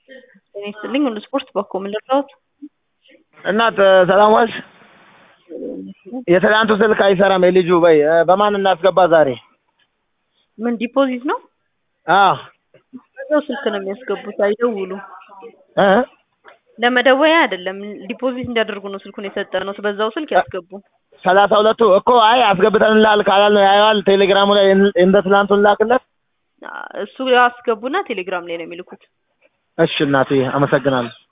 ጤና ይስጥልኝ ሁሉ ስፖርት በኮ ምን ልርዳዎት? እናት ሰላም ዋልሽ? የትናንቱ ስልክ አይሰራም የልጁ በይ በማን እናስገባ ዛሬ? ምን ዲፖዚት ነው? አዎ በዛው ስልክ ነው የሚያስገቡት አይደውሉ። እ ለመደወያ አይደለም ዲፖዚት እንዲያደርጉ ነው ስልኩን የሰጠነው በዛው ስልክ ያስገቡ። ሰላሳ ሁለቱ እኮ አይ አስገብተንልሃል ካላል ነው ያየዋል ቴሌግራሙ ላይ እንደ ትናንቱ ላክለት። እሱ ያስገቡና ቴሌግራም ላይ ነው የሚልኩት። እሺ እናቴ አመሰግናለሁ።